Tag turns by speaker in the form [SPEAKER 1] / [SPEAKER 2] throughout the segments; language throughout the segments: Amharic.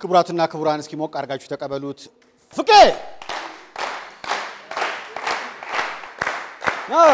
[SPEAKER 1] ክቡራትና ክቡራን እስኪ ሞቅ አድርጋችሁ ተቀበሉት። ፍቄ አዎ።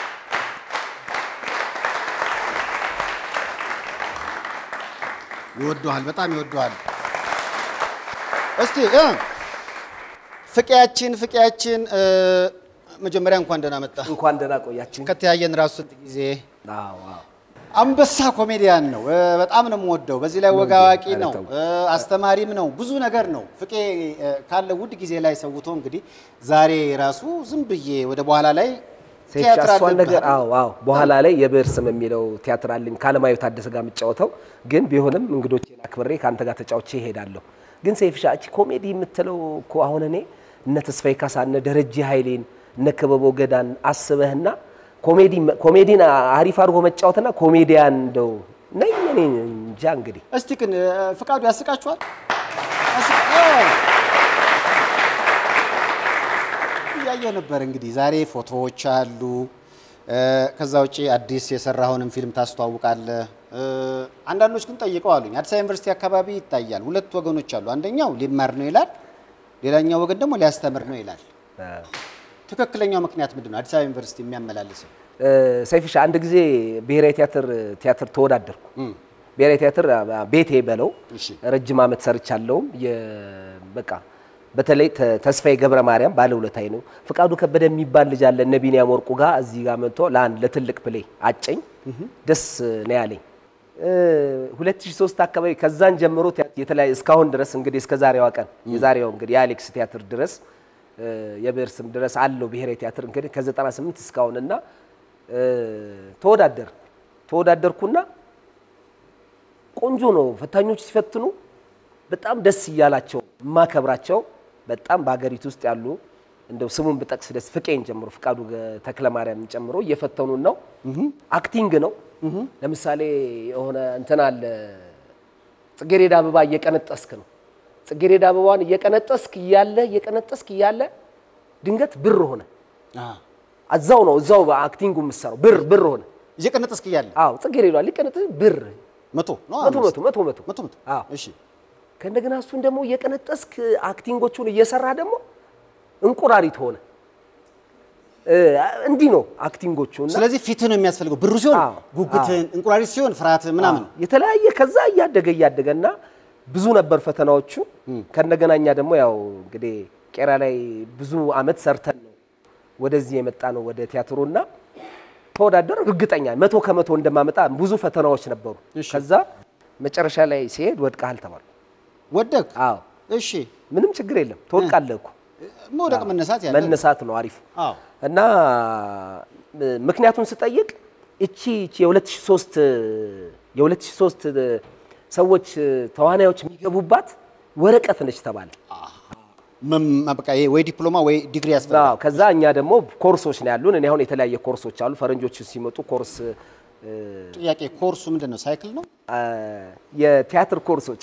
[SPEAKER 1] ይወደዋል፣ በጣም ይወደዋል። እስቲ እ ፍቄያችን ፍቄያችን እ፣ መጀመሪያ እንኳን ደህና መጣ።
[SPEAKER 2] እንኳን ደህና ቆያችን።
[SPEAKER 1] ከተያየን ራሱ ስንት ጊዜ
[SPEAKER 2] አዎ አዎ።
[SPEAKER 1] አንበሳ ኮሜዲያን ነው። እ፣ በጣም ነው የምወደው። በዚህ ላይ ወግ አዋቂ
[SPEAKER 2] ኧረ
[SPEAKER 1] ነው፣
[SPEAKER 2] ተው።
[SPEAKER 1] እ፣ አስተማሪም ነው። ብዙ ነገር ነው። ፍቄ እ፣ ካለ ውድ ጊዜ ላይ ሰውቶ እንግዲህ ዛሬ ራሱ ዝም ብዬ ወደ በኋላ ላይ
[SPEAKER 2] ሴፍ
[SPEAKER 1] ቲያትር
[SPEAKER 2] እሷን ነገር
[SPEAKER 1] አለብህ።
[SPEAKER 2] አዎ አዎ። በኋላ ላይ የብዕር ስም የሚለው ቲያትር አለኝ ከአለማየሁ ታደሰ ጋር የምጫወተው ግን ቢሆንም እንግዶቼን አክብሬ ከአንተ ጋር ተጫውቼ እሄዳለሁ። ግን ሴፍሻ እቺ ኮሜዲ የምትለው እኮ አሁን እኔ እነ ተስፋዬ ካሳ እነ ደረጀ ኃይሌን እነ ክበቦ ገዳን አስበህና ኮሜዲ ኮሜዲን አሪፍ አድርጎ መጫወትና ኮሜዲያን እንደው ነኝ እኔ እንጃ እንግዲህ
[SPEAKER 1] እስቲ ግን እ፣ ፍቃዱ ያስቃችኋል? ያስቅ- እ። እያየሁ ነበር እንግዲህ ዛሬ ፎቶዎች አሉ። እ፣ ከዛ ውጪ አዲስ የሰራውንም ፊልም ታስተዋውቃለህ። እ፣ አንዳንዶች ግን ጠይቀው አሉኝ። አዲስ አበባ ዩኒቨርሲቲ አካባቢ ይታያል። ሁለት ወገኖች አሉ። አንደኛው ሊማር ነው ይላል፣ ሌላኛው ወገን ደግሞ ሊያስተምር ነው ይላል። ትክክለኛው ምክንያት ምንድን ነው? አዲስ አበባ ዩኒቨርሲቲ የሚያመላልሰው
[SPEAKER 2] ሰይፍሻ አንድ ጊዜ ብሔራዊ ቲያትር ቲያትር ተወዳደርኩ።
[SPEAKER 1] እም፣
[SPEAKER 2] ብሔራዊ ቲያትር አ- ቤቴ በለው
[SPEAKER 1] እሺ።
[SPEAKER 2] ረጅም ዓመት ሰርቻለሁም። የ- በቃ በተለይ ተ- ተስፋዬ ገብረ ማርያም ባለውለታዬ ነው። ፍቃዱ ከበደ የሚባል ልጅ አለ እነ ቢኒያም ወርቁ ጋር እዚህ ጋር መጥቶ ለአንድ ለትልቅ ፕሌይ አጨኝ። ደስ ነው ያለኝ። እ 2003 አካባቢ ከዛን ጀምሮ ቲያ- የተለያየ እስካሁን ድረስ እንግዲህ እስከ ዛሬዋ ቀን የዛሬው እንግዲህ የአሌክስ ቲያትር ድረስ እ የብዕር ስም ድረስ አለው ብሔራዊ ቲያትር እንግዲህ ከ98 እስካሁን እና እ ተወዳደር ተወዳደርኩና ቆንጆ ነው። ፈታኞች ሲፈትኑ በጣም ደስ እያላቸው የማከብራቸው በጣም በሀገሪቱ ውስጥ ያሉ እንደው ስሙን ብጠቅስ ደስ ፍቄን ጨምሮ ፍቃዱ ገ- ተክለማርያምን ጨምሮ እየፈተኑን ነው። አክቲንግ ነው። ለምሳሌ የሆነ እንትን አለ ጽጌሬዳ አበባ እየቀነጠስክ ነው። ጽጌሬዳ አበባን እየቀነጠስክ እያለ እየቀነጠስክ እያለ ድንገት ብር ሆነ።
[SPEAKER 1] አ፣
[SPEAKER 2] እዛው ነው እዛው በአክቲንጉ የምትሰራው ብር ብር ሆነ።
[SPEAKER 1] እየቀነጠስክ እያለ
[SPEAKER 2] አዎ ጽጌሬዳ ሊቀነጥስ ብር
[SPEAKER 1] መቶ ነው
[SPEAKER 2] መቶ
[SPEAKER 1] አምስት?
[SPEAKER 2] መቶ መቶ መቶ
[SPEAKER 1] መቶ መቶ
[SPEAKER 2] አዎ
[SPEAKER 1] እሺ
[SPEAKER 2] ከእንደገና እሱን ደግሞ እየቀነጠስክ አክቲንጎቹን እየሰራ ደግሞ እንቁራሪት ሆነ። እ እንዲህ ነው አክቲንጎቹ እና
[SPEAKER 1] ስለዚህ ፊትህ ነው የሚያስፈልገው። ብሩ ሲሆን
[SPEAKER 2] አዎ፣
[SPEAKER 1] ጉጉትህን፣ እንቁራሪት ሲሆን ፍርሃትህ ምናምን።
[SPEAKER 2] የተለያየ ከዛ እያደገ እያደገ እና ብዙ ነበር ፈተናዎቹ። ከእንደገና እኛ ደግሞ ያው እንግዲህ ቄራ ላይ ብዙ አመት ሰርተን ነው ወደዚህ የመጣ ነው ወደ ቲያትሩና ተወዳደር እርግጠኛ መቶ ከመቶ እንደማመጣ ብዙ ፈተናዎች ነበሩ።
[SPEAKER 1] እሺ።
[SPEAKER 2] ከዛ መጨረሻ ላይ ሲሄድ ወድቀሃል ተባሉ።
[SPEAKER 1] ወደቅ።
[SPEAKER 2] አዎ
[SPEAKER 1] እሺ
[SPEAKER 2] ምንም ችግር የለም ትወድቃለህ እኮ
[SPEAKER 1] መውደቅ መነሳት ያለ
[SPEAKER 2] መነሳት ነው አሪፍ
[SPEAKER 1] አዎ
[SPEAKER 2] እና እ፣ ምክንያቱን ስጠይቅ እቺ እቺ የ2003 የ2003 ሰዎች ተዋናዮች የሚገቡባት ወረቀት ነች ተባለ።
[SPEAKER 1] መም- በቃ ይሄ ወይ ዲፕሎማ ወይ ዲግሪ ያስፈልጋል።
[SPEAKER 2] አዎ፣ ከዛ እኛ ደግሞ ኮርሶች ነው ያሉን። እኔ አሁን የተለያየ ኮርሶች አሉ። ፈረንጆች ሲመጡ ኮርስ እ፣
[SPEAKER 1] ጥያቄ ኮርሱ ምንድን ነው? ሳይክል ነው?
[SPEAKER 2] አ፣ የቲያትር ኮርሶች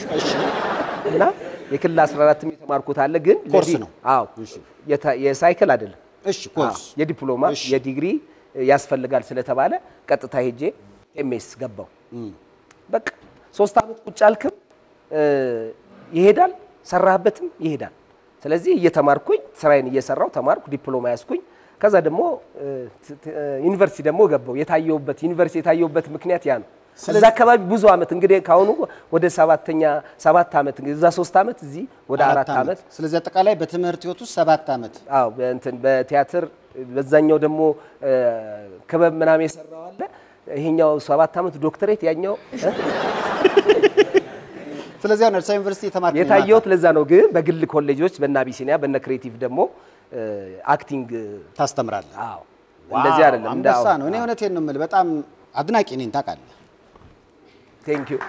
[SPEAKER 2] እና የክልል 14ም የተማርኩት አለ። ግን
[SPEAKER 1] ኮርስ
[SPEAKER 2] ለዲ-
[SPEAKER 1] ነው።
[SPEAKER 2] አዎ የታ- የሳይክል አይደለም።
[SPEAKER 1] እሺ ኮርስ
[SPEAKER 2] አዎ፣ የዲፕሎማ
[SPEAKER 1] እሺ።
[SPEAKER 2] የዲግሪ ያስፈልጋል ስለተባለ ቀጥታ ሄጄ ኤምኤስ ገባው። በቃ ሶስት ዓመት ቁጭ አልክም እ፣ ይሄዳል፣ ሰራህበትም ይሄዳል። ስለዚህ እየተማርኩኝ ስራዬን እየሰራው ተማርኩ፣ ዲፕሎማ ያዝኩኝ። ከዛ ደግሞ እ፣ ት- ት- እ፣ ዩኒቨርሲቲ ደግሞ ገባው። የታየውበት ዩኒቨርሲቲ የታየውበት ምክንያት ያ ነው። እዛ አካባቢ ብዙ ዓመት እንግዲህ ካሁኑ ወደ ሰባተኛ ሰባት ዓመት እንግዲህ እዛ ሶስት ዓመት እዚህ ወደ አራት ዓመት
[SPEAKER 1] ስለዚህ አጠቃላይ በትምህርት ህይወት ውስጥ ሰባት ዓመት
[SPEAKER 2] አዎ በእንትን በቲያትር በዛኛው ደግሞ እ፣ ክበብ ምናምን የሰራው አለ። ይሄኛው ሰባት ዓመት ዶክተሬት ያኛው እ?
[SPEAKER 1] ስለዚህ አሁን አዲስ አበባ ዩኒቨርሲቲ የተማርክ ነው
[SPEAKER 2] የታየሁት ለዛ ነው። ግን በግል ኮሌጆች በእነ አቢሲኒያ በእነ ክሬቲቭ ደግሞ እ፣ አክቲንግ
[SPEAKER 1] ታስተምራለህ።
[SPEAKER 2] አዎ እንደዚህ አይደለም እንደ
[SPEAKER 1] አንበሳ ነው። እኔ እውነቴን ነው የምልህ፣ በጣም አድናቂ ነኝ ታውቃለህ።
[SPEAKER 2] ቴንክ ዩ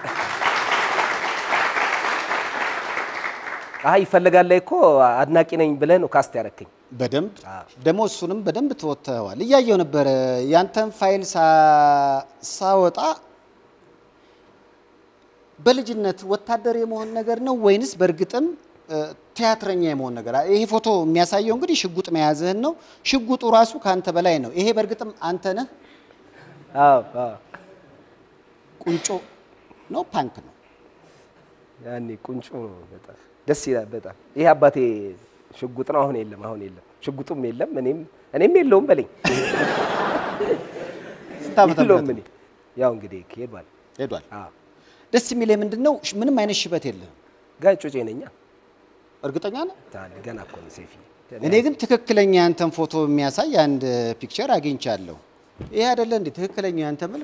[SPEAKER 2] አይ ይፈልጋል ላይ እኮ አድናቂ ነኝ ብለህ ነው ካስት ያረከኝ።
[SPEAKER 1] በደንብ ደግሞ እሱንም በደንብ ተወጥተዋል። እያየው ነበረ ያንተን ፋይል ሳ- ሳወጣ በልጅነት ወታደር የመሆን ነገር ነው ወይንስ በእርግጥም እ፣ ቲያትረኛ የመሆን ነገር? ይሄ ፎቶ የሚያሳየው እንግዲህ ሽጉጥ መያዝህን ነው። ሽጉጡ ራሱ ከአንተ በላይ ነው። ይሄ በእርግጥም አንተ ነህ?
[SPEAKER 2] አዎ አዎ
[SPEAKER 1] ቁንጮ ነው ፓንክ ነው?
[SPEAKER 2] ያኔ ቁንጮ ነው። በጣም ደስ ይላል። በጣም ይሄ አባቴ ሽጉጥ ነው። አሁን የለም፣ አሁን የለም፣ ሽጉጡም የለም፣ እኔም እኔም የለውም በለኝ
[SPEAKER 1] ስንት ዓመተ
[SPEAKER 2] የለውም
[SPEAKER 1] ምህረት
[SPEAKER 2] እኔ ያው እንግዲህ ሄዷል።
[SPEAKER 1] ሄዷል።
[SPEAKER 2] አዎ
[SPEAKER 1] ደስ የሚለኝ ምንድን ነው ሽ- ምንም አይነት ሽበት የለህም።
[SPEAKER 2] ጋር ጮጬ ነኛ
[SPEAKER 1] እርግጠኛ ነህ?
[SPEAKER 2] ታዲያ ገና እኮ ነው ሴፊ
[SPEAKER 1] እኔ ግን ትክክለኛ ያንተን ፎቶ የሚያሳይ አንድ ፒክቸር አግኝቻለሁ። ይሄ አይደለ እንዴ ትክክለኛ ያንተ መልክ?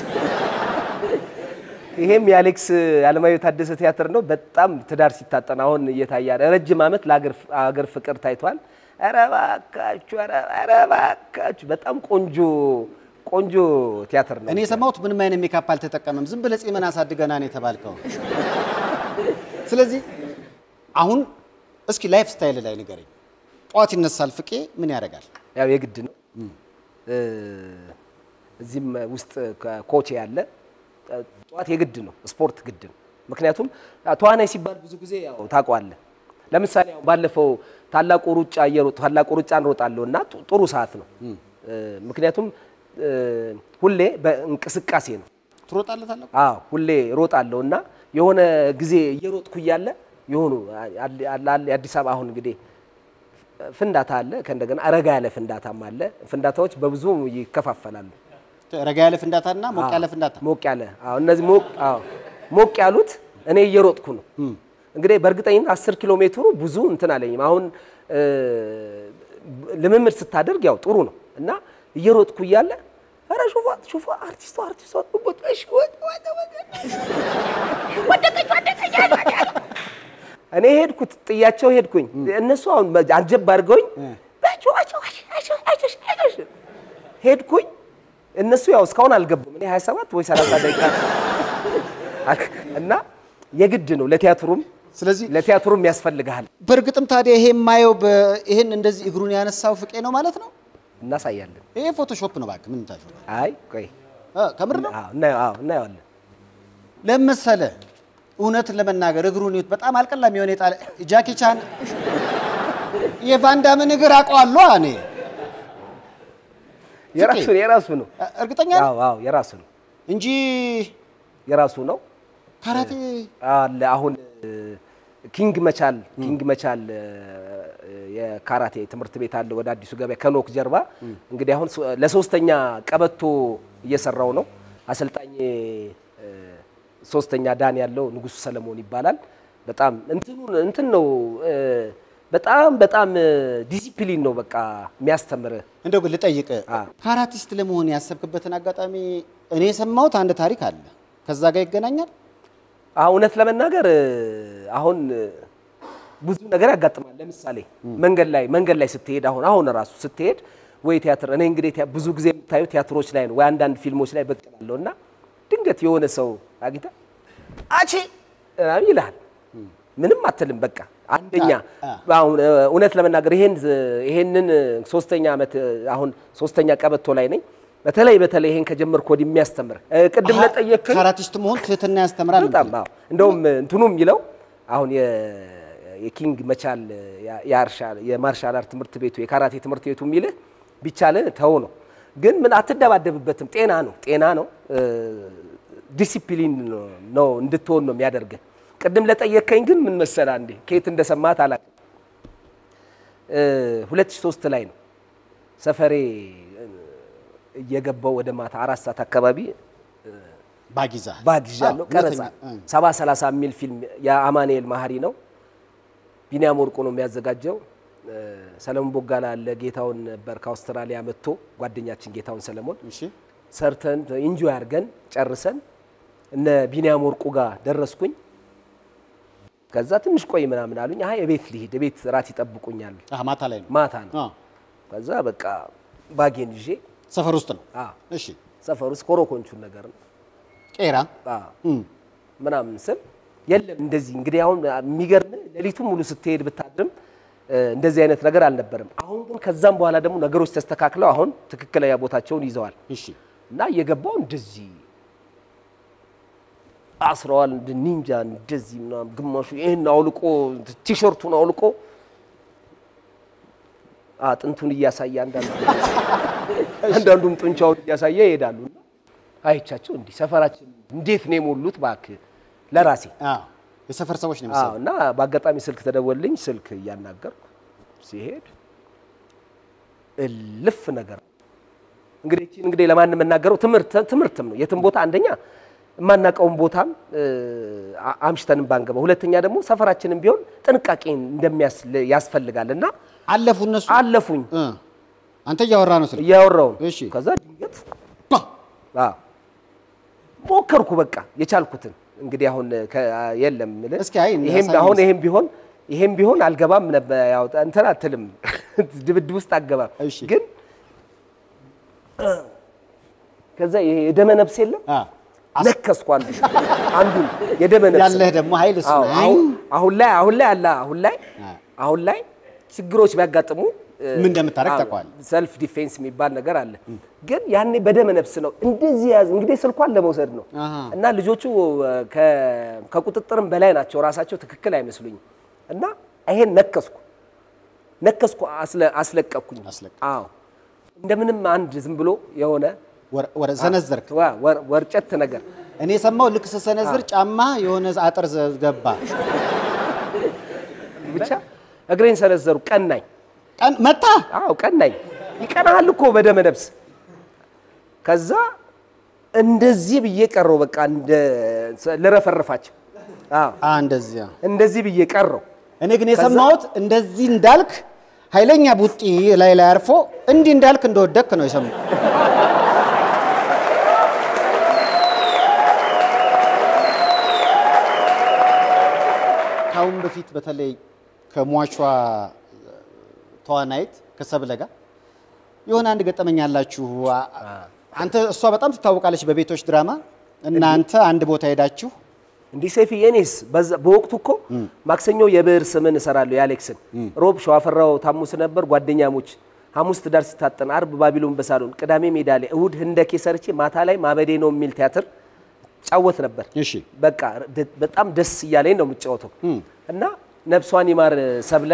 [SPEAKER 2] ይሄም የአሌክስ አለማየሁ ታደሰ ቲያትር ነው። በጣም ትዳር ሲታጠን አሁን እየታየ ያለ ረጅም ዓመት ለአገር ፍቅር ታይቷል። ኧረ እባካችሁ ኧረ እባካችሁ በጣም ቆንጆ ቆንጆ ቲያትር ነው።
[SPEAKER 1] እኔ የሰማሁት ምንም አይነት ሜካፕ አልተጠቀመም፣ ዝም ብለህ ጺምን አሳድገና ነው የተባልከው። ስለዚህ አሁን እስኪ ላይፍ ስታይል ላይ ንገረኝ። ጠዋት ይነሳል ፍቄ ምን ያደርጋል?
[SPEAKER 2] ያው የግድ ነው። እ እዚህም ውስጥ ኮች ያለ ጠዋት የግድ ነው፣ ስፖርት ግድ ነው። ምክንያቱም ተዋናይ ሲባል ብዙ ጊዜ ያው ታውቀዋለህ። ለምሳሌ ያው ባለፈው ታላቁ ሩጫ እየሮጥ ታላቁ ሩጫ እንሮጣለሁ እና ጡ- ጥሩ ሰዓት ነው። እ ምክንያቱም እ ሁሌ በእንቅስቃሴ ነው።
[SPEAKER 1] ትሮጣለህ ታላቁ?
[SPEAKER 2] አዎ ሁሌ ሮጣለሁ እና የሆነ ጊዜ እየሮጥኩ እያለ የሆኑ አለ- አለ- የአዲስ አበባ አሁን እንግዲህ ፍንዳታ አለ፣ ከእንደገና ረጋ ያለ ፍንዳታም አለ። ፍንዳታዎች በብዙ ይከፋፈላሉ።
[SPEAKER 1] ረጋ ያለ ፍንዳታና ሞቅ ያለ ፍንዳታ።
[SPEAKER 2] ሞቅ ያለ አዎ፣ እነዚህ ሞቅ አዎ፣ ሞቅ ያሉት እኔ እየሮጥኩ ነው። እንግዲህ በእርግጠኝነት አስር ኪሎ ሜትሩ ብዙ እንትን አለኝም። አሁን እ ልምምድ ስታደርግ ያው ጥሩ ነው እና እየሮጥኩ እያለ ኧረ ሹፋ ሹፋ አርቲስቷ አርቲስቷ ወጣሽ ወጣ ወጣ ወደቀች ወደቀች እኔ ሄድኩት ጥያቸው ሄድኩኝ። እነሱ አሁን አጀብ አድርገውኝ ሄድኩኝ። እነሱ ያው እስካሁን አልገቡም። እኔ 27 ወይ 30 ደቂቃ እና የግድ ነው ለቲያትሩም
[SPEAKER 1] ስለዚህ
[SPEAKER 2] ለቲያትሩም ያስፈልግሃል።
[SPEAKER 1] በእርግጥም ታዲያ ይሄ የማየው በ- ይሄን እንደዚህ እግሩን ያነሳው ፍቄ ነው ማለት ነው?
[SPEAKER 2] እናሳያለን።
[SPEAKER 1] ይሄ ፎቶሾፕ ነው እባክህ። ምን ታሾ
[SPEAKER 2] አይ ቆይ
[SPEAKER 1] ከምር ነው?
[SPEAKER 2] አዎ እናየው- አዎ እናየዋለን።
[SPEAKER 1] ለመሰለ እውነትን ለመናገር እግሩን ይሁት በጣም አልቀላም የሆነ የጣለ ጃኪ ቻን የቫንዳምን እግር አውቀዋለሁ እኔ
[SPEAKER 2] የራሱ የራሱ ነው።
[SPEAKER 1] እርግጠኛ ነህ?
[SPEAKER 2] አዎ አዎ የራሱ ነው
[SPEAKER 1] እንጂ
[SPEAKER 2] የራሱ ነው
[SPEAKER 1] ካራቴ
[SPEAKER 2] አለ አሁን እ፣ ኪንግ መቻል ኪንግ መቻል እ፣ የካራቴ ትምህርት ቤት አለ ወደ አዲሱ ገበያ ከኖክ ጀርባ። እንግዲህ አሁን ሶ- ለሶስተኛ ቀበቶ እየሰራው ነው። አሰልጣኝ እ፣ ሶስተኛ ዳን ያለው ንጉሱ ሰለሞን ይባላል። በጣም እንትኑን እንትን ነው እ፣ በጣም በጣም እ፣ ዲሲፕሊን ነው በቃ የሚያስተምርህ
[SPEAKER 1] እንደው ግን ልጠይቅ
[SPEAKER 2] አ።
[SPEAKER 1] ካራቲስት ለመሆን ያሰብክበትን አጋጣሚ እኔ የሰማሁት አንድ ታሪክ አለ ከዛ ጋር ይገናኛል
[SPEAKER 2] አዎ እውነት ለመናገር እ፣ አሁን እ፣ ብዙ ነገር ያጋጥማል። ለምሳሌ መንገድ ላይ መንገድ ላይ ስትሄድ አሁን አሁን ራሱ ስትሄድ ወይ ቲያትር እኔ እንግዲህ ቲያ- ብዙ ጊዜ የምታዩ ቲያትሮች ላይ ነው ወይ አንዳንድ ፊልሞች ላይ ብቅ እላለሁ እና ድንገት የሆነ ሰው አግኝተህ አቺ ምናምን ይልሃል። ምንም አትልም። በቃ አንደኛ
[SPEAKER 1] አ-
[SPEAKER 2] አሁን እ፣ እውነት ለመናገር ይሄን ይሄንን እ፣ ሶስተኛ ዓመት እ፣ አሁን ሶስተኛ ቀበቶ ላይ ነኝ። በተለይ በተለይ ይሄን ከጀመርኩ ወዲህ የሚያስተምር እ፣ ቅድም ለጠየቅከኝ
[SPEAKER 1] ካራቲስት መሆን ትህትና ያስተምራል
[SPEAKER 2] በጣም አዎ። እንደውም እንትኑ የሚለው አሁን የ- የኪንግ መቻል ያ- የአርሻ- የማርሻል አርት ትምህርት ቤቱ የካራቴ ትምህርት ቤቱ የሚልህ ቢቻልህ ተው ነው። ግን ምን አትደባደብበትም። ጤና ነው ጤና ነው እ፣ ዲሲፕሊን ነው- ነው እንድትሆን ነው የሚያደርግህ። ቅድም ለጠየከኝ ግን ምን መሰለህ አንዴ ከየት እንደሰማት አላውቅም። እ፣ 2003 ላይ ነው ሰፈሬ እ፣ እየገባው ወደ ማታ አራት ሰዓት አካባቢ
[SPEAKER 1] ባጊዛ
[SPEAKER 2] ባግዣለሁ
[SPEAKER 1] አዎ፣
[SPEAKER 2] ቀረጻ
[SPEAKER 1] እውነተኛ፣ እ።
[SPEAKER 2] ሰባ ሰላሳ የሚል ፊልም የአማኑኤል ማህሪ ነው። ቢኒያም ወርቁ ነው የሚያዘጋጀው። እ፣ ሰለሞን ቦጋላ አለ። ጌታውን ነበር ከአውስትራሊያ መጥቶ ጓደኛችን ጌታውን ሰለሞን
[SPEAKER 1] እሺ
[SPEAKER 2] ሰርተን ኢንጆይ አድርገን ጨርሰን እነ ቢኒያም ወርቁ ጋር ደረስኩኝ። ከዛ ትንሽ ቆይ ምናምን አሉኝ። አይ እቤት ልሂድ፣ እቤት ራት ይጠብቁኛል፣
[SPEAKER 1] አህ ማታ ላይ ነው
[SPEAKER 2] ማታ ነው።
[SPEAKER 1] አዎ።
[SPEAKER 2] ከዛ በቃ ባጌን ይዤ
[SPEAKER 1] ሰፈር ውስጥ ነው
[SPEAKER 2] አዎ፣
[SPEAKER 1] እሺ
[SPEAKER 2] ሰፈር ውስጥ ኮሮኮንቹን ነገር ነው
[SPEAKER 1] ቄራ
[SPEAKER 2] አዎ
[SPEAKER 1] እም።
[SPEAKER 2] ምናምን ስል የለም እንደዚህ እንግዲህ አሁን የሚገርም ሌሊቱን ሙሉ ስትሄድ ብታድርም እ፣ እንደዚህ አይነት ነገር አልነበረም። አሁን ግን ከዛም በኋላ ደግሞ ነገሮች ተስተካክለው አሁን ትክክለኛ ቦታቸውን ይዘዋል
[SPEAKER 1] እሺ
[SPEAKER 2] እና እየገባው እንደዚህ አስረዋል እንደ ኒንጃ እንደዚህ ምናምን ግማሹ ይህን አውልቆ ቲሸርቱን አውልቆ አጥንቱን እያሳየ አንዳንዱ አንዳንዱም ጡንቻውን እያሳየ ይሄዳሉ። እና አይቻቸው እንዲህ ሰፈራችን እንዴት ነው የሞሉት እባክህ ለራሴ
[SPEAKER 1] አዎ የሰፈር ሰዎች ነው
[SPEAKER 2] አዎ
[SPEAKER 1] የሚሰሩ።
[SPEAKER 2] እና በአጋጣሚ ስልክ ተደወልኝ። ስልክ እያናገርኩ ሲሄድ እልፍ ነገር እንግዲህ እቺን እንግዲህ ለማንም የምናገረው ትምህርት ትምህርትም ነው። የትም ቦታ አንደኛ የማናውቀውን ቦታም እ፣ አ- አምሽተንም ባንገባ፣ ሁለተኛ ደግሞ ሰፈራችንም ቢሆን ጥንቃቄ እንደሚያስ ያስፈልጋል እና
[SPEAKER 1] አለፉ እነሱ
[SPEAKER 2] አለፉኝ
[SPEAKER 1] እ። አንተ እያወራ ነው ስልክ
[SPEAKER 2] እያወራውን
[SPEAKER 1] እሺ።
[SPEAKER 2] ከዛ ድንገት አዎ ሞከርኩ በቃ የቻልኩትን እንግዲህ አሁን ከ- የለም የምልህ
[SPEAKER 1] እስኪ አይ
[SPEAKER 2] ይሄም
[SPEAKER 1] አሳየኝ
[SPEAKER 2] አሁን
[SPEAKER 1] እስኪ።
[SPEAKER 2] ይሄም ቢሆን ይሄም ቢሆን አልገባም ነበር ያው እንትን አትልም ድብድብ ውስጥ አልገባም
[SPEAKER 1] እሺ።
[SPEAKER 2] ግን እ፣ ከዛ ይሄ የደመ ነፍስ የለም
[SPEAKER 1] አ፣
[SPEAKER 2] ነከስኩ አንዱ አንዱን የደመ ነፍስ
[SPEAKER 1] ያለህ ደግሞ ኃይል እሱ
[SPEAKER 2] አዎ፣
[SPEAKER 1] ነው።
[SPEAKER 2] አሁን- አሁን ላይ አሁን ላይ አለ አሁን ላይ
[SPEAKER 1] አ።
[SPEAKER 2] አሁን ላይ ችግሮች ቢያጋጥሙ እ፣
[SPEAKER 1] ምን እንደምታደርግ
[SPEAKER 2] አዎ፣
[SPEAKER 1] ታውቀዋለህ።
[SPEAKER 2] ሰልፍ ዲፌንስ የሚባል ነገር አለ። ግን ያኔ በደመ ነፍስ ነው እንደዚህ ያዝ እንግዲህ ስልኳን ለመውሰድ ነው
[SPEAKER 1] አሃ።
[SPEAKER 2] እና ልጆቹ እ፣ ከ- ከቁጥጥርም በላይ ናቸው። ራሳቸው ትክክል አይመስሉኝም እና ይሄን ነከስኩ ነከስኩ አስለ- አስለቀቅኩኝ።
[SPEAKER 1] አስለቀቅ።
[SPEAKER 2] አዎ እንደምንም አንድ ዝም ብሎ የሆነ
[SPEAKER 1] ወር- ወረ ሰነዘርክ።
[SPEAKER 2] ዋ- ወር- ወርጨት ነገር
[SPEAKER 1] እኔ የሰማው ልክ ስሰነዝር ጫማ የሆነ አጥር ዘ- ገባ።
[SPEAKER 2] ብቻ እግሬን ሰነዘሩ። ቀናኝ።
[SPEAKER 1] ቀን መታ
[SPEAKER 2] አዎ ቀናኝ። ይቀናሃል እኮ በደመ ነፍስ። ከዛ እንደዚህ ብዬ ቀረው። በቃ እንደ ልረፈርፋቸው። አዎ
[SPEAKER 1] አ እንደዚያ።
[SPEAKER 2] እንደዚህ ብዬ ቀረው።
[SPEAKER 1] እኔ ግን የሰማሁት እንደዚህ እንዳልክ ኃይለኛ ቡጢ ላይ ላይ አርፎ እንዲህ እንዳልክ እንደወደክ ነው የሰማሁት። ከአሁን በፊት በተለይ ከሟቿ ተዋናይት ከሰብለ ጋር የሆነ አንድ ገጠመኝ ያላችሁ። አ- አንተ እሷ በጣም ትታወቃለች በቤቶች ድራማ። እናንተ አንድ ቦታ ሄዳችሁ
[SPEAKER 2] እንዲህ ሰይፍዬ፣ እኔስ በዛ- በወቅቱ እኮ ማክሰኞ የብዕር ስምን እሰራለሁ የአሌክስን፣ ሮብ ሸዋፈራው ታሙስ ነበር ጓደኛሞች፣ ሐሙስ ትዳር ሲታጠን፣ አርብ ባቢሎን በሳሎን፣ ቅዳሜ ሜዳ ላይ፣ እሁድ ህንደኬ ሰርቼ ማታ ላይ ማበዴ ነው የሚል ቲያትር ጫወት ነበር።
[SPEAKER 1] እሺ
[SPEAKER 2] በቃ ደ- በጣም ደስ እያለኝ ነው የምጫወተው እና ነፍሷን ይማር ሰብለ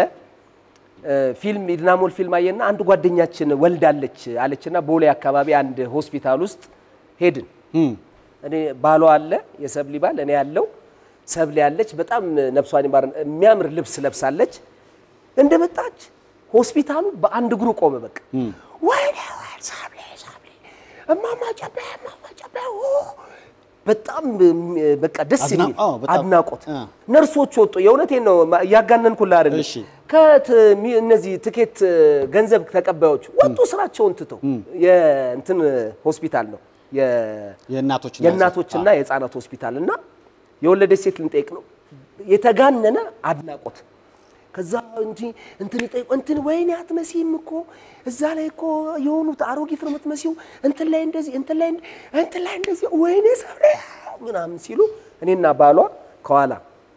[SPEAKER 2] እ፣ ፊልም ኢድናሞል ፊልም አየና አንድ ጓደኛችን ወልዳለች አለችና ቦሌ አካባቢ አንድ ሆስፒታል ውስጥ ሄድን። እኔ ባሏ አለ የሰብሊ ባል እኔ ያለው ሰብሊ ያለች በጣም ነፍሷን ይማር የሚያምር ልብስ ለብሳለች። እንደመጣች ሆስፒታሉ በአንድ እግሩ ቆመ። በቃ ወይኔ ወይ ሰብሊ ሰብሊ እማማ ጨቤ እማማ ጨቤ ኦ! በጣም እም፣ በቃ ደስ
[SPEAKER 1] አድና-
[SPEAKER 2] የሚል
[SPEAKER 1] አዎ፣ በጣም።
[SPEAKER 2] አድናቆት
[SPEAKER 1] አ።
[SPEAKER 2] ነርሶች ወጡ። የእውነቴን ነው ማ- እያጋነንኩልህ አይደለም።
[SPEAKER 1] እሺ።
[SPEAKER 2] ከት ሚ- እነዚህ ትኬት ገንዘብ ተቀባዮች ወጡ ስራቸውን ትተው የእንትን ሆስፒታል ነው የ-
[SPEAKER 1] የእናቶችና
[SPEAKER 2] የእናቶችና የህፃናት ሆስፒታል እና የወለደች ሴት ልንጠይቅ ነው። የተጋነነ አድናቆት ከዛ እንጂ እንትን ይጠይቁ እንትን ወይኔ አትመሲም እኮ እዛ ላይ እኮ የሆኑት አሮጊት ነው የምትመሲው እንትን ላይ እንደዚህ እንትን ላይ እንደ- እንትን ላይ እንደዚህ ወይኔ ሰብለ ምናምን ሲሉ እኔና ባሏ ከኋላ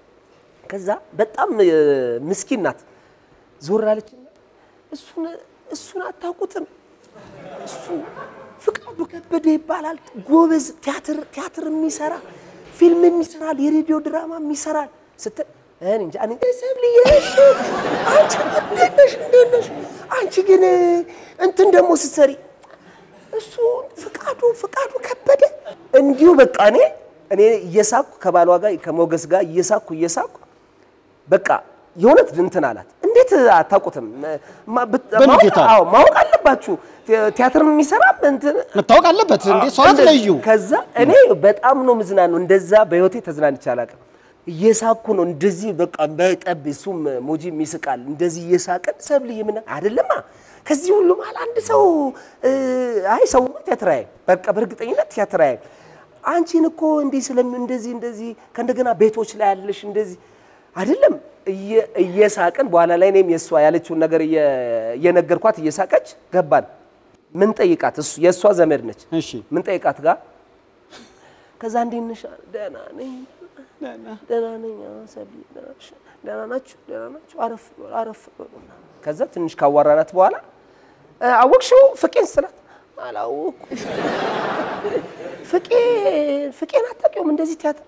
[SPEAKER 2] ከዛ በጣም እ፣ ምስኪን ናት። ዞር አለችና እሱን እሱን አታውቁትም እሱ ፍቃዱ ከበደ ይባላል። ጎበዝ ቲያትር ቲያትር የሚሰራ ፊልም የሚሰራል፣ የሬዲዮ ድራማ የሚሰራል ስትል እኔ እንጃ እኔ ሰብልዬ እሺ፣ አንቺ እንዴት ነሽ? እንዴት ነሽ? አንቺ ግን እንትን ደግሞ ስትሰሪ እሱ ፍቃዱ ፍቃዱ ከበደ እንዲሁ በቃ እኔ እኔ እየሳኩ ከባሏ ጋር ከሞገስ ጋር እየሳኩ እየሳኩ በቃ የእውነት እንትን አላት። እንዴት አታውቁትም? ማ- ብት-
[SPEAKER 1] በምን
[SPEAKER 2] ማወቅ-
[SPEAKER 1] ጌታ?
[SPEAKER 2] አዎ ማወቅ አለባችሁ። ቲ- ቲያትር የሚሰራ እንትን
[SPEAKER 1] መታወቅ አለበት እንዴ? ሰው
[SPEAKER 2] እንደዚህ-
[SPEAKER 1] አትለዩ።
[SPEAKER 2] ከዛ እኔ በጣም ነው ምዝናነው። እንደዛ በህይወቴ ተዝናንቼ አላውቅም። እየሳኩ ነው እንደዚህ በቃ በጠብ እሱም ሙጂም ይስቃል። እንደዚህ እየሳቅን ሰብልዬ ምን አይደለማ ከዚህ ሁሉ መሀል አንድ ሰው እ፣ አይ ሰውማ ቲያትር አያይም። በቃ በእርግጠኝነት ቲያትር አያይም። አንቺን እኮ እንዲህ ስለም እንደዚህ እንደዚህ ከእንደገና ቤቶች ላይ ያለሽ እንደዚህ አይደለም እየ- እየሳቅን በኋላ ላይ እኔም የእሷ ያለችውን ነገር እየ- እየነገርኳት እየሳቀች ገባን። ምን ጠይቃት እሱ የእሷ ዘመድ ነች።
[SPEAKER 1] እሺ
[SPEAKER 2] ምን ጠይቃት ጋር ከዛ እንዴት ነሽ? ደህና ነኝ ደህና ነኝ። አዎ፣ ሰብሊ ደህና ነሽ? ደህና ናችሁ? ደህና ናችሁ? አረፍ በሉ፣ አረፍ በሉ ምናምን። ከዛ ትንሽ ካዋራናት በኋላ እ፣ አወቅሽው ፍቄን ስላት አላወኩም። ፍቄ ፍቄን አታውቂውም? እንደዚህ ቲያትር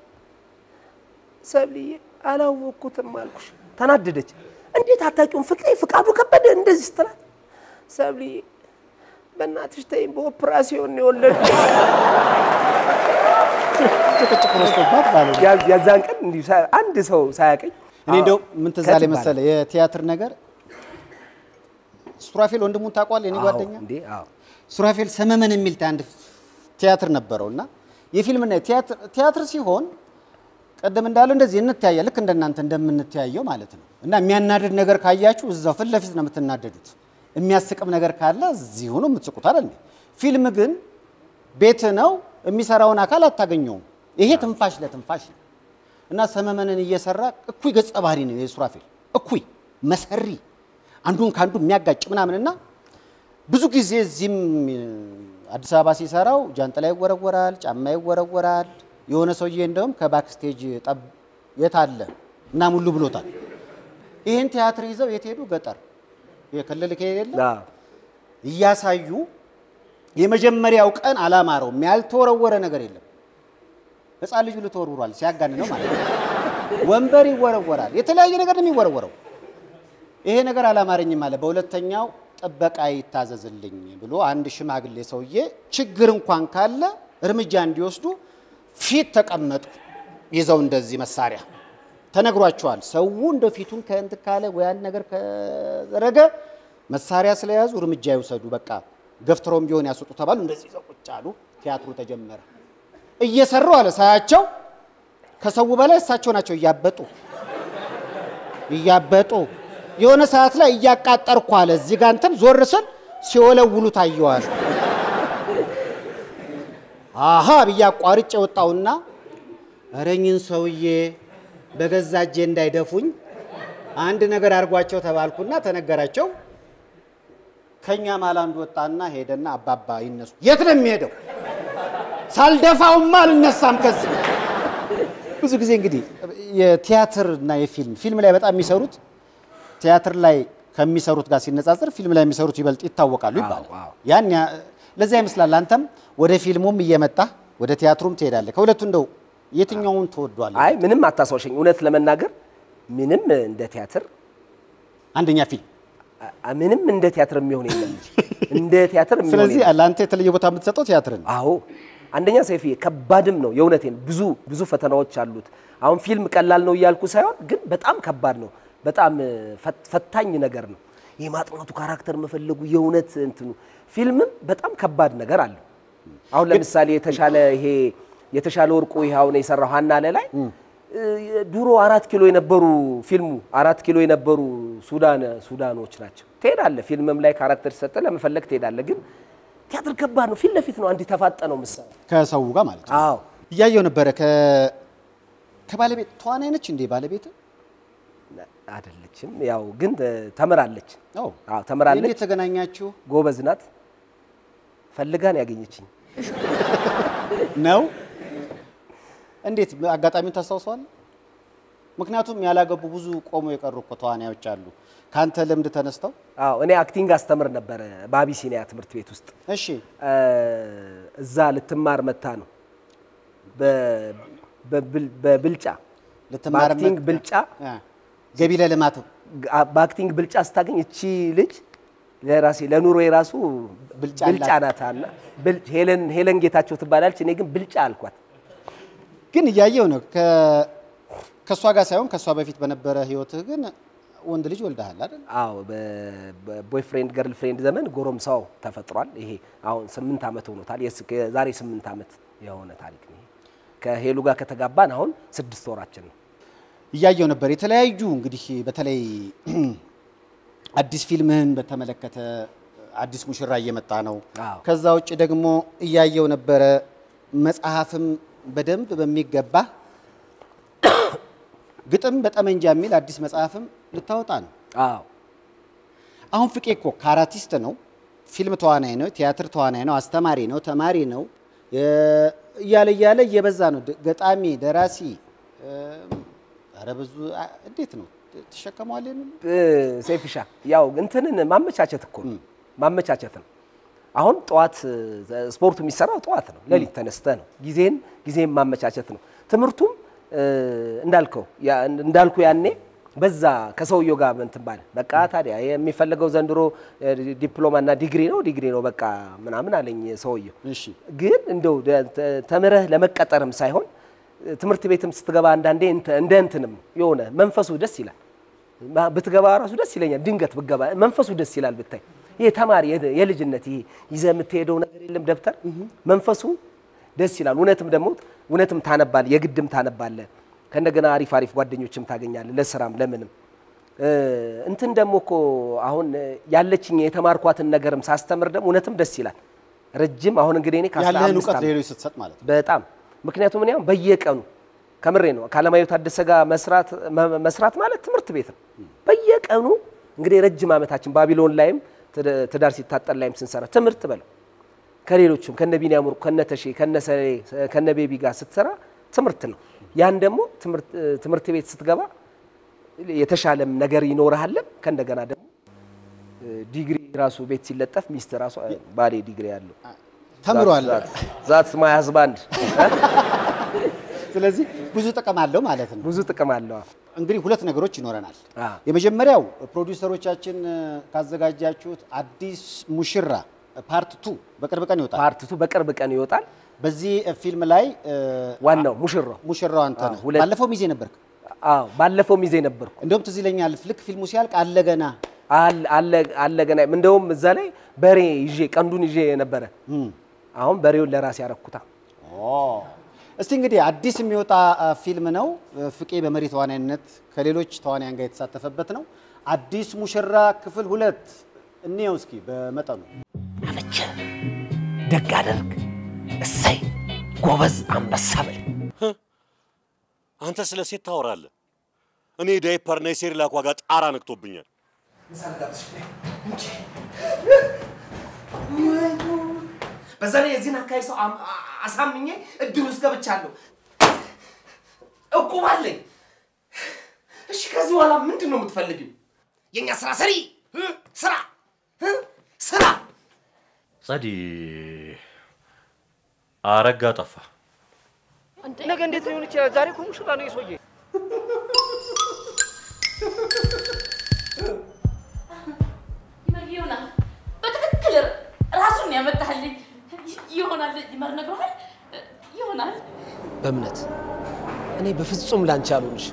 [SPEAKER 2] ሰብልዬ አላወቅኩትም አልኩሽ። ተናደደች። እንዴት አታውቂውም? ፍቄ ፍቃዱ ከበደ እንደዚህ ስትላት ሰብልዬ በእናትሽ ተይኝ፣ በኦፕራሲዮን ነው የወለድኩት።
[SPEAKER 1] ጭቅጭቅ በዝቶባት ማለት ነው።
[SPEAKER 2] ያ- የዛን ቀን እንዲሁ ሳ- አንድ ሰው ሳያቀኝ
[SPEAKER 1] እኔ እንደው ምን ትዝ
[SPEAKER 2] ከት
[SPEAKER 1] አለኝ
[SPEAKER 2] ይባላል።
[SPEAKER 1] መሰለህ የቲያትር ነገር ሱራፌል ወንድሙን ታውቀዋለህ? የኔ
[SPEAKER 2] አዎ፣
[SPEAKER 1] ጓደኛ
[SPEAKER 2] እንዴ አዎ
[SPEAKER 1] ሱራፌል ሰመመን የሚል አንድ ቲያትር ነበረው እና የፊልምና የቲያትር ቲያትር ሲሆን ቀደም እንዳለው እንደዚህ እንተያየ ልክ እንደናንተ እንደምንተያየው ማለት ነው። እና የሚያናድድ ነገር ካያችሁ እዛው ፊት ለፊት ነው የምትናደዱት። የሚያስቅም ነገር ካለ እዚሁ ነው የምትስቁት አይደል? ፊልም ግን ቤት ነው የሚሰራውን አካል አታገኘውም። ይሄ ትንፋሽ ለትንፋሽ ነው እና ሰመመንን እየሰራ እኩይ ገጸ ባህሪ ነው የሱራፌል እኩይ መሰሪ አንዱን ከአንዱ የሚያጋጭ ምናምን እና ብዙ ጊዜ እዚህም እ፣ አዲስ አበባ ሲሰራው ጃንጥላ ይወረወራል፣ ጫማ ይወረወራል። የሆነ ሰውዬ እንደውም ከባክስቴጅ ጠብ የት አለ እና ሙሉ ብሎታል። ይህን ቲያትር ይዘው የት ሄዱ? ገጠር የክልል ከሌለ
[SPEAKER 2] አዎ።
[SPEAKER 1] እያሳዩ የመጀመሪያው ቀን አላማረውም። ያልተወረወረ ነገር የለም። ሕፃን ልጁ ልተወርውሯል ሲያጋን ነው ማለት ነው። ወንበር ይወረወራል፣ የተለያየ ነገር ነው የሚወረወረው። ይሄ ነገር አላማረኝም አለ። በሁለተኛው ጥበቃ ይታዘዝልኝ ብሎ አንድ ሽማግሌ ሰውዬ ችግር እንኳን ካለ እርምጃ እንዲወስዱ ፊት ተቀመጡ። ይዘው እንደዚህ መሳሪያ ተነግሯቸዋል። ሰው እንደ ፊቱን ከእንትን ካለ ወይ አንድ ነገር ከዘረገ መሳሪያ ስለያዙ እርምጃ ይውሰዱ፣ በቃ ገፍትረውም ቢሆን ያስወጡ ተባሉ። እንደዚህ ይዘው ቁጭ አሉ። ቲያትሩ ተጀመረ። እየሰሩ አለ ሳያቸው ከሰው በላይ እሳቸው ናቸው እያበጡ እያበጡ የሆነ ሰዓት ላይ እያቃጠርኩ አለ እዚህ ጋር እንትን ዞር ስል ሲወለውሉ ታየዋል። አሃ ብዬ አቋርጬ ወጣውና እረኝን ሰውዬ በገዛ እጄ እንዳይደፉኝ አንድ ነገር አድርጓቸው ተባልኩና ተነገራቸው። ከኛ ማል አንዱ ወጣና ሄደና አባባ ይነሱ። የት ነው የሚሄደው? ሳልደፋውማ አልነሳም ከዚህ ብዙ ጊዜ እንግዲህ የቲያትር እና የፊልም ፊልም ላይ በጣም የሚሰሩት ቲያትር ላይ ከሚሰሩት ጋር ሲነጻጸር ፊልም ላይ የሚሰሩት ይበልጥ ይታወቃሉ ይባላል።
[SPEAKER 2] አዎ።
[SPEAKER 1] ያን ያ- ለዚያ ይመስላል አንተም ወደ ፊልሙም እየመጣ ወደ ቲያትሩም ትሄዳለህ። ከሁለቱ እንደው የትኛውን ትወዷለህ?
[SPEAKER 2] አይ ምንም አታስዋሸኝ። እውነት ለመናገር ምንም እንደ ቲያትር
[SPEAKER 1] አንደኛ ፊልም።
[SPEAKER 2] አ- ምንም እንደ ቲያትር የሚሆን የለም እንጂ እንደ ቲያትር የሚሆን
[SPEAKER 1] ስለዚህ
[SPEAKER 2] የለም።
[SPEAKER 1] ለአንተ የተለየ ቦታ የምትሰጠው ቲያትርን ነው።
[SPEAKER 2] አዎ አንደኛ ሰይፌ ከባድም ነው። የእውነቴን ብዙ ብዙ ፈተናዎች አሉት። አሁን ፊልም ቀላል ነው እያልኩ ሳይሆን ግን በጣም ከባድ ነው። በጣም እ፣ ፈት- ፈታኝ ነገር ነው። ይህ ማጥናቱ ካራክተር መፈለጉ የእውነት እንትኑ ፊልምም በጣም ከባድ ነገር አለው። አሁን ለምሳሌ የተሻለ ይሄ የተሻለ ወርቁ ይሄ አሁን የሰራው ሀና ላይ እ፣ ድሮ አራት ኪሎ የነበሩ ፊልሙ አራት ኪሎ የነበሩ ሱዳን ሱዳኖች ናቸው። ትሄዳለህ ፊልምም ላይ ካራክተር ሲሰጥ ለመፈለግ ትሄዳለህ። ግን ቲያትር ከባድ ነው። ፊት ለፊት ነው አንድ ተፋጠነው ምሳሌ
[SPEAKER 1] ከሰው ጋር ማለት ነው።
[SPEAKER 2] አዎ
[SPEAKER 1] እያየው ነበረ። ከ ከባለቤት ተዋናይ ነች እንዴ ባለቤት?
[SPEAKER 2] አይደለችም። ያው ግን እ፣ ተምራለች።
[SPEAKER 1] አዎ
[SPEAKER 2] አዎ ተምራለች።
[SPEAKER 1] እንዴት ተገናኛችሁ
[SPEAKER 2] ጎበዝ ናት። ፈልጋን ያገኘችኝ
[SPEAKER 1] ነው? እንዴት አጋጣሚውን ታስታውሰዋለህ? ምክንያቱም ያላገቡ ብዙ ቆሞ የቀሩ እኮ ተዋናዮች አሉ። ከአንተ ልምድ ተነስተው
[SPEAKER 2] አዎ እኔ አክቲንግ አስተምር ነበረ በአቢሲኒያ ትምህርት ቤት ውስጥ
[SPEAKER 1] እሺ
[SPEAKER 2] እ፣ እዛ ልትማር መታ ነው በ- በብል- በብልጫ
[SPEAKER 1] ልትማር
[SPEAKER 2] በአክቲንግ
[SPEAKER 1] መጣ-
[SPEAKER 2] ብልጫ
[SPEAKER 1] አ፣ ገቢ ለልማት
[SPEAKER 2] ጋ- በአክቲንግ ብልጫ ስታገኝ እቺ ልጅ ለራሴ ለኑሮ የራሱ
[SPEAKER 1] ብልጫ
[SPEAKER 2] ብልጫ ናት አለ ብል- ሄለን ሄለን ጌታቸው ትባላለች። እኔ ግን ብልጫ አልኳት።
[SPEAKER 1] ግን እያየው ነው። ከ- ከእሷ ጋር ሳይሆን ከእሷ በፊት በነበረ ህይወትህ ግን ወንድ ልጅ ወልደሃል አይደል?
[SPEAKER 2] አዎ በቦይፍሬንድ ገርል ፍሬንድ ዘመን ጎረምሳው ተፈጥሯል። ይሄ አሁን ስምንት ዓመት ሆኖታል። የስ- የዛሬ ስምንት ዓመት የሆነ ታሪክ ነው። ይሄ ከሄሉ ጋር ከተጋባን አሁን ስድስት ወራችን ነው።
[SPEAKER 1] እያየው ነበር። የተለያዩ እንግዲህ በተለይ አዲስ ፊልምህን በተመለከተ አዲስ ሙሽራ እየመጣ ነው።
[SPEAKER 2] አዎ።
[SPEAKER 1] ከዛ ውጭ ደግሞ እያየው ነበረ መጽሐፍም በደንብ በሚገባ ግጥም በጠመንጃ የሚል አዲስ መጽሐፍም ልታወጣ ነው።
[SPEAKER 2] አዎ
[SPEAKER 1] አሁን ፍቄ እኮ ካራቲስት ነው፣ ፊልም ተዋናይ ነው፣ ቲያትር ተዋናይ ነው፣ አስተማሪ ነው፣ ተማሪ ነው የ- እያለ እያለ እየበዛ ነው። ደ- ገጣሚ፣ ደራሲ ኧረ ብዙ አ- እንዴት ነው ትሸከመዋለህ? የሚሉ
[SPEAKER 2] እ፣ ሴፍሻ ያው እንትንን ማመቻቸት እኮ ነው ማመቻቸት ነው። አሁን ጠዋት እ፣ ስፖርቱ የሚሰራው ጠዋት ነው። ሌሊት ተነስተ ነው። ጊዜን ጊዜን ማመቻቸት ነው። ትምህርቱም እ፣ እንዳልከው ያ- እንዳልኩ ያኔ በዛ ከሰውየው ጋር እንትን ባለ በቃ ታዲያ የሚፈለገው ዘንድሮ እ፣ ዲፕሎማና ዲግሪ ነው ዲግሪ ነው በቃ ምናምን አለኝ ሰውየው።
[SPEAKER 1] እሺ
[SPEAKER 2] ግን እንደው ደ- ተ- ተምረህ ለመቀጠርም ሳይሆን ትምህርት ቤትም ስትገባ አንዳንዴ እንተ- እንደ እንትንም የሆነ መንፈሱ ደስ ይላል። ማ- ብትገባ ራሱ ደስ ይለኛል። ድንገት ብትገባ መንፈሱ ደስ ይላል ብታይ። ይሄ ተማሪ የ- የልጅነት ይሄ ይዘህ የምትሄደው ነገር የለም ደብተር መንፈሱ ደስ ይላል። እውነትም ደግሞ እውነትም ታነባለህ፣ የግድም ታነባለህ። ከእንደገና አሪፍ አሪፍ ጓደኞችም ታገኛለህ፣ ለስራም ለምንም እ፣ እንትን ደግሞ እኮ አሁን እ፣ ያለችኝ የተማርኳትን ነገርም ሳስተምር ደግሞ እውነትም ደስ ይላል። ረጅም አሁን እንግዲህ እኔ ከአስራ
[SPEAKER 1] ያለህን
[SPEAKER 2] አምስት
[SPEAKER 1] እውቀት
[SPEAKER 2] ዓመት
[SPEAKER 1] ለሌሎች ስትሰጥ ማለት ነው።
[SPEAKER 2] በጣም ምክንያቱም እኔ አሁን በየቀኑ ከምሬ ነው ከአለማየሁ ታደሰ ጋር መስራት መ- መስራት ማለት ትምህርት ቤት ነው። በየቀኑ እንግዲህ ረጅም ዓመታችን ባቢሎን ላይም ትድ- ትዳር ሲታጠር ላይም ስንሰራ ትምህርት በለው ከሌሎቹም ከነ ቢኒያም ወርቁ ከነ ተሼ ከነ ሰሌ ከነ ቤቢ ጋር ስትሰራ ትምህርት ነው። ያን ደግሞ ትምህርት ትምህርት ቤት ስትገባ የተሻለም ነገር ይኖርሃለም ከእንደገና ደግሞ ዲግሪ ራሱ ቤት ሲለጠፍ ሚስት ራሱ ባሌ ዲግሪ ያለው
[SPEAKER 1] ተምሯል።
[SPEAKER 2] ዛትስ ማይ ሀዝባንድ
[SPEAKER 1] ስለዚህ ብዙ ጥቅም አለው ማለት ነው።
[SPEAKER 2] ብዙ ጥቅም አለው።
[SPEAKER 1] እንግዲህ ሁለት ነገሮች ይኖረናል።
[SPEAKER 2] አ።
[SPEAKER 1] የመጀመሪያው ፕሮዲውሰሮቻችን እ፣ ካዘጋጃችሁት አዲስ ሙሽራ ፓርት ቱ በቅርብ ቀን ይወጣል።
[SPEAKER 2] ፓርትቱ በቅርብ ቀን ይወጣል።
[SPEAKER 1] በዚህ ፊልም ላይ እ፣
[SPEAKER 2] ዋናው ሙሽራው
[SPEAKER 1] ሙሽራው አንተ ነህ።
[SPEAKER 2] አዎ፣ ሁለት-
[SPEAKER 1] ባለፈው ሚዜ ነበርክ።
[SPEAKER 2] አዎ፣ ባለፈው ሚዜ ነበርኩ።
[SPEAKER 1] እንደውም ትዝ ይለኛል ልክ ፊልሙ ሲያልቅ አለ ገና
[SPEAKER 2] አለ- አለ አለ ገና እንደውም እዛ ላይ በሬ ይዤ ቀንዱን ይዤ ነበረ።
[SPEAKER 1] እም።
[SPEAKER 2] አሁን በሬውን ለራሴ ያረኩታ።
[SPEAKER 1] እስቲ እንግዲህ አዲስ የሚወጣ አ, ፊልም ነው። ፍቄ በመሪ ተዋናይነት ከሌሎች ተዋናያን ጋር የተሳተፈበት ነው። አዲስ ሙሽራ ክፍል ሁለት እንየው እስኪ በመጠኑ
[SPEAKER 2] አመቸ፣ ደግ አደርግ፣ እሰይ፣ ጎበዝ አንበሳ በል።
[SPEAKER 3] አንተ ስለ ሴት ታወራለህ። እኔ ዳይፐርና የሴሪላክ ዋጋ ጣራ ነክቶብኛል።
[SPEAKER 2] በዛ ላይ የዚህን አካባቢ ሰው አም- አ- አሳምኜ እድል ውስጥ ገብቻለሁ። እቁብ አለኝ። እሺ ከዚህ በኋላ ምንድን ነው የምትፈልጊው? የእኛ ስራ ሰሪ እ? ስራ እ? ስራ
[SPEAKER 3] ጸዲ አረጋ ጠፋ።
[SPEAKER 2] ነገ እንዴት ሊሆን ይችላል? ዛሬ እኮ ሙሽራ ነው የሰውዬ።
[SPEAKER 4] ይሆናል በትክክል ራሱን ያመጣልኝ ይሆናል። ይመር ነግሮሃል። ይሆናል
[SPEAKER 2] በእምነት እኔ በፍጹም ላንቺ አልሆንሽ።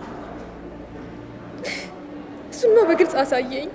[SPEAKER 5] እሱማ በግልጽ አሳየኝ።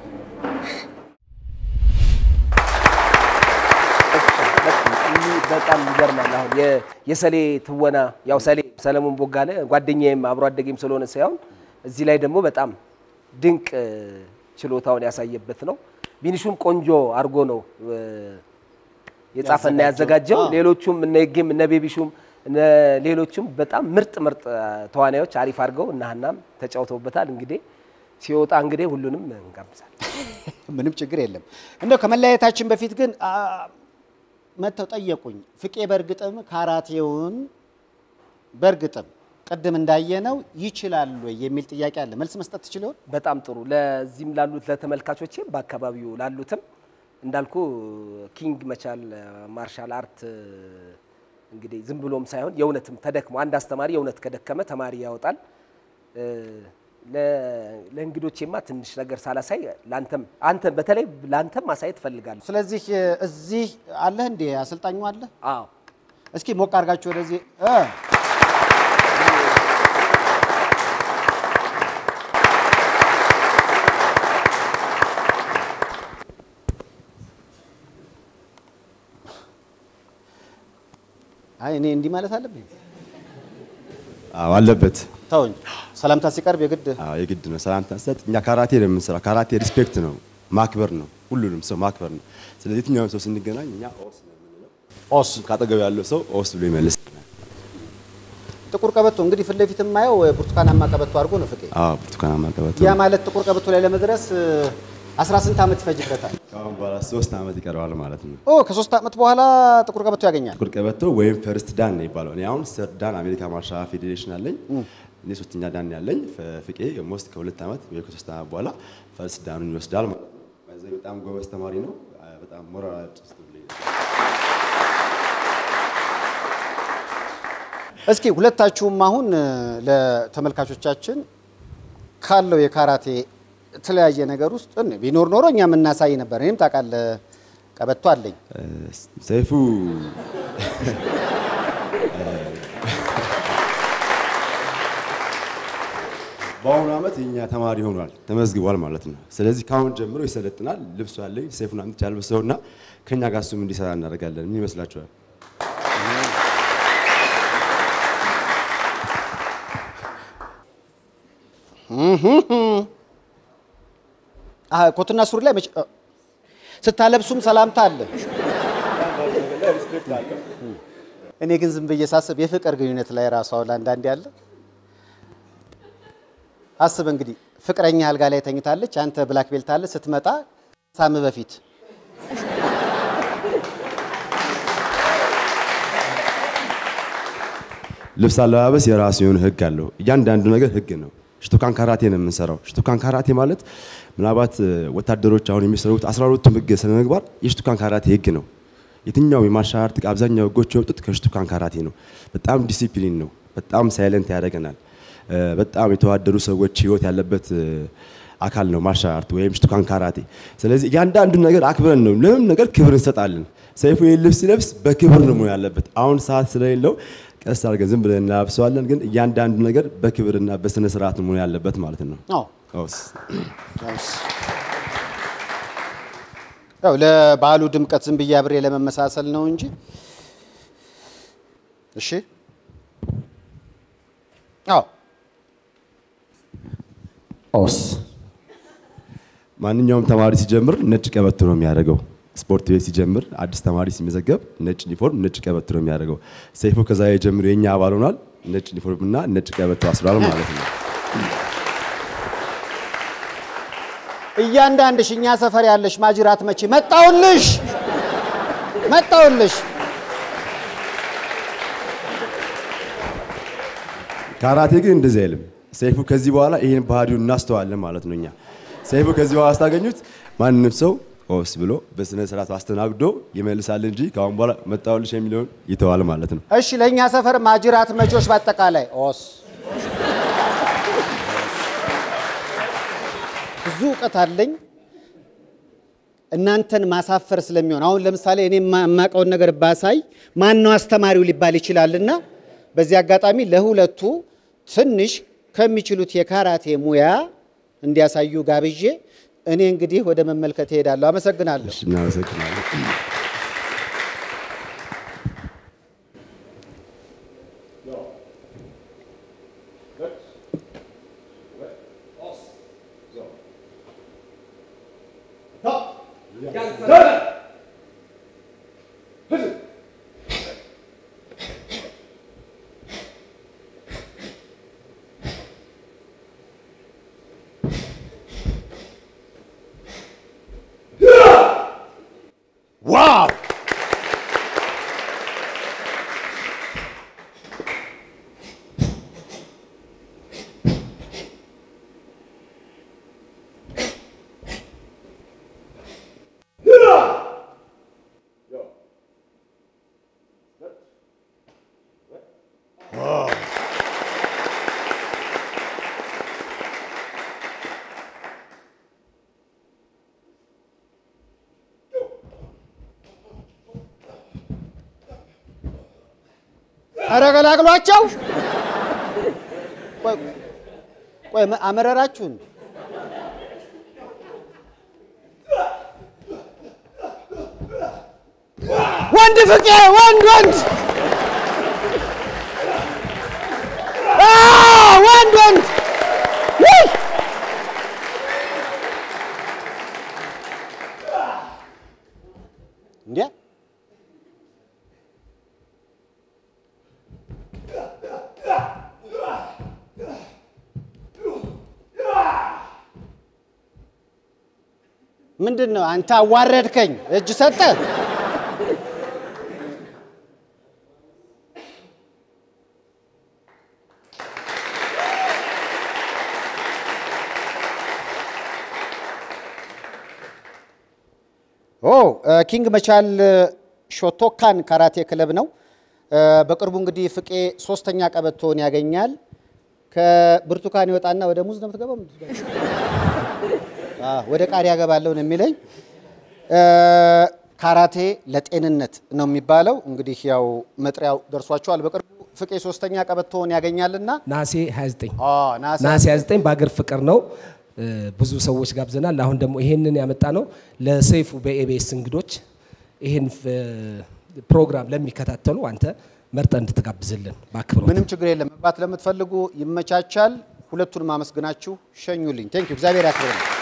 [SPEAKER 2] በጣም ይገርማል። አሁን የ- የሰሌ ትወና ያው ሰሌ ሰለሞን ቦጋለ ጓደኛዬም አብሮ አደጌም ስለሆነ ሳይሆን እዚህ ላይ ደግሞ በጣም ድንቅ እ, ችሎታውን ያሳየበት ነው። ቢኒሹም ቆንጆ አድርጎ ነው እ, የጻፈና ያዘጋጀው።
[SPEAKER 1] አዎ።
[SPEAKER 2] ሌሎቹም እነ ይጌም እነ ቤቢሹም እነ ሌሎቹም በጣም ምርጥ ምርጥ እ, ተዋናዮች አሪፍ አድርገው እና ሀናም ተጫውተውበታል። እንግዲህ ሲወጣ እንግዲህ ሁሉንም እንጋብዛለን።
[SPEAKER 1] ምንም ችግር የለም። እንደው ከመለያየታችን በፊት ግን አ፣ መጥተው ጠየቁኝ። ፍቄ በእርግጥም ካራቴውን በእርግጥም ቅድም እንዳየነው ይችላል ወይ የሚል ጥያቄ አለ። መልስ መስጠት ትችል ይሆን?
[SPEAKER 2] በጣም ጥሩ። ለዚህም ላሉት ለተመልካቾችም በአካባቢው ላሉትም እንዳልኩ ኪንግ መቻል ማርሻል አርት እንግዲህ ዝም ብሎም ሳይሆን የእውነትም ተደክሞ አንድ አስተማሪ የእውነት ከደከመ ተማሪ ያወጣል። እ፣ ለ- ለእንግዶቼማ ትንሽ ነገር ሳላሳይ ለአንተም አንተ በተለይ ለአንተም ማሳየት እፈልጋለሁ።
[SPEAKER 1] ስለዚህ እ፣ እዚህ አለህ እንዴ? አሰልጣኙ አለ?
[SPEAKER 2] አዎ
[SPEAKER 1] እስኪ ሞቅ አድርጋችሁ ወደዚህ እ፣ አይ እኔ እንዲህ ማለት አለብኝ?
[SPEAKER 6] አዎ አለበት።
[SPEAKER 1] ተውኝ። ሰላምታ ሲቀርብ የግድ
[SPEAKER 6] አዎ የግድ ነው። ሰላምታ ሰጥ እኛ ካራቴ ነው የምንሰራው። ካራቴ ሪስፔክት ነው፣ ማክበር ነው፣ ሁሉንም ሰው ማክበር ነው። ስለዚህ የትኛውም ሰው ስንገናኝ እኛ ኦስ ነው የምንለው። ኦስ ካጠገብ ያለው ሰው ኦስ ብሎ ይመልስ።
[SPEAKER 1] ጥቁር ቀበቶ እንግዲህ ፊት ለፊት የማየው ብርቱካናማ ቀበቶ አድርጎ ነው ፍቄ።
[SPEAKER 6] አዎ ብርቱካናማ ቀበቶ።
[SPEAKER 1] ያ ማለት ጥቁር ቀበቶ ላይ ለመድረስ እ፣ 18 ዓመት ይፈጅበታል።
[SPEAKER 6] ከአሁን በኋላ ሶስት ዓመት ይቀረዋል ማለት ነው።
[SPEAKER 1] ኦ ከሶስት ዓመት በኋላ ጥቁር ቀበቶ ያገኛል።
[SPEAKER 6] ጥቁር ቀበቶ ወይም ፈርስት ዳን ነው ይባለው። እኔ አሁን ሰርድ ዳን አሜሪካ ማርሻል ፌዴሬሽን አለኝ። እኔ ሶስተኛ ዳን ያለኝ ፍ- ፍቄ ሞስት ከሁለት ዓመት ወይ ከሶስት ዓመት በኋላ ፈርስት ዳኑን ይወስዳል ማለት ነው። በዚህ በጣም ጎበዝ ተማሪ ነው። በጣም ሞራል ጭስቱልኝ
[SPEAKER 1] እስኪ ሁለታችሁም አሁን እ፣ ለተመልካቾቻችን ካለው የካራቴ የተለያየ ነገር ውስጥ እን- ቢኖር ኖሮ እኛ የምናሳይ ነበር። እኔም ታውቃለህ ቀበቶ አለኝ።
[SPEAKER 6] ሰይፉ በአሁኑ ዓመት የኛ ተማሪ ሆኗል፣ ተመዝግቧል ማለት ነው። ስለዚህ ከአሁን ጀምሮ ይሰለጥናል። ልብሱ አለኝ፣ ሰይፉን አምጥቼ አልብሰውና ከኛ ጋር እሱም እንዲሰራ እናደርጋለን። ምን ይመስላችኋል?
[SPEAKER 1] አህ ኮትና ሱሪ ላይ መቼ- እ፣ ስታለብሱም ሰላምታ አለ። እኔ ግን ዝም ብዬ ሳስብ የፍቅር ግንኙነት ላይ ራሱ አሁን አንዳንዴ አለ። አስብ እንግዲህ ፍቅረኛ አልጋ ላይ ተኝታለች፣ አንተ ብላክ ቤልት አለ። ስትመጣ ሳም በፊት
[SPEAKER 6] ልብስ አለባበስ የራሱ የሆነ ህግ አለው። እያንዳንዱ ነገር ህግ ነው። ሽቶካን ካራቴ ነው የምንሰራው። ሽቶካን ካራቴ ማለት ምናልባት እ፣ ወታደሮች አሁን የሚሰሩት 12ቱም ህግ ስነ ምግባር የሽቶካን ካራቴ ህግ ነው። የትኛው የማርሻል አርት አብዛኛው ህጎች የወጡት ከሽቶካን ካራቴ ነው። በጣም ዲሲፕሊን ነው። በጣም ሳይለንት ያደርገናል። እ፣ በጣም የተዋደዱ ሰዎች ህይወት ያለበት እ፣ አካል ነው ማርሻል አርት ወይም ሽቶካን ካራቴ። ስለዚህ እያንዳንዱ ነገር አክብረን ነው ለምንም ነገር ክብር እንሰጣለን። ሰይፉ ይህን ልብስ ሲለብስ በክብር ነው መሆን ያለበት። አሁን ሰዓት ስለሌለው ቀስ አድርገን ዝም ብለን እናለብሰዋለን። ግን እያንዳንዱ ነገር በክብርና በስነ ስርዓት መሆን ያለበት ማለት ነው።
[SPEAKER 1] አዎ
[SPEAKER 6] ቀውስ
[SPEAKER 1] ያውስ ያው ለበዓሉ ድምቀት ዝም ብዬ አብሬ ለመመሳሰል ነው እንጂ። እሺ አዎ
[SPEAKER 2] ኦስ
[SPEAKER 6] ማንኛውም ተማሪ ሲጀምር ነጭ ቀበቶ ነው የሚያደርገው። ስፖርት ቤት ሲጀምር አዲስ ተማሪ ሲመዘገብ ነጭ ዩኒፎርም፣ ነጭ ቀበቶ ነው የሚያደርገው። ሰይፉ ከዛ ጀምሮ የኛ አባል ሆኗል። ነጭ ዩኒፎርም እና ነጭ ቀበቶ አስሯል ማለት ነው።
[SPEAKER 1] እያንዳንድሽ እኛ ሰፈር ያለሽ ማጅራት መቼ መጣውልሽ መጣውልሽ
[SPEAKER 6] ካራቴ ግን እንደዚህ አይልም። ሰይፉ ከዚህ በኋላ ይህን ባህሪውን እናስተዋለን ማለት ነው። እኛ ሰይፉ ከዚህ በኋላ ስታገኙት ማንም ሰው ኦስ ብሎ በስነ ስርዓት አስተናግዶ ይመልሳል እንጂ ከአሁን በኋላ መጣሁልሽ የሚለውን ይተዋል ማለት ነው።
[SPEAKER 1] እሺ ለእኛ ሰፈር ማጅራት መቾች በአጠቃላይ ኦስ ብዙ እውቀት አለኝ እናንተን ማሳፈር ስለሚሆን አሁን ለምሳሌ እኔ የማ- የማውቀውን ነገር ባሳይ ማን ነው አስተማሪው ሊባል ይችላልና በዚህ አጋጣሚ ለሁለቱ ትንሽ ከሚችሉት የካራቴ ሙያ እንዲያሳዩ ጋብዤ እኔ እንግዲህ ወደ መመልከት እሄዳለሁ። አመሰግናለሁ።
[SPEAKER 6] እሺ፣ እናመሰግናለን።
[SPEAKER 1] ዋው ኧረ ገላግሏቸው። ቆይ ቆይ አመረራችሁን? ወንድ ፍቄ ወንድ ወንድ አ ወንድ ወንድ ውይ! እንዴ ምንድን ነው አንተ አዋረድከኝ። እጅ ሰጠ። ኦ ኪንግ መቻል ሾቶካን ካራቴ ክለብ ነው። በቅርቡ እንግዲህ ፍቄ ሶስተኛ ቀበቶን ያገኛል። ከብርቱካን ይወጣና ወደ ሙዝ ነው የምትገባው? አዎ፣ ወደ ቃሪያ ገባለሁ ነው የሚለኝ። ካራቴ ለጤንነት ነው የሚባለው። እንግዲህ ያው መጥሪያው ደርሷቸዋል። በቅርቡ ፍቄ ሶስተኛ ቀበቶውን ያገኛልና
[SPEAKER 2] ናሴ 29
[SPEAKER 1] አ ናሴ
[SPEAKER 2] ናሴ 29 በአገር ፍቅር ነው። እ፣ ብዙ ሰዎች ጋብዘናል። አሁን ደግሞ ይሄንን ያመጣ ነው ለሰይፉ በኤቤስ እንግዶች ይሄን እ፣ ፕሮግራም ለሚከታተሉ አንተ መርጠ እንድትጋብዝልን በአክብሮት
[SPEAKER 1] ምንም ችግር የለም። መግባት ለምትፈልጉ ይመቻቻል። ሁለቱንም አመስግናችሁ ሸኙልኝ። ቴንክ ዩ እግዚአብሔር ያክብርልኝ።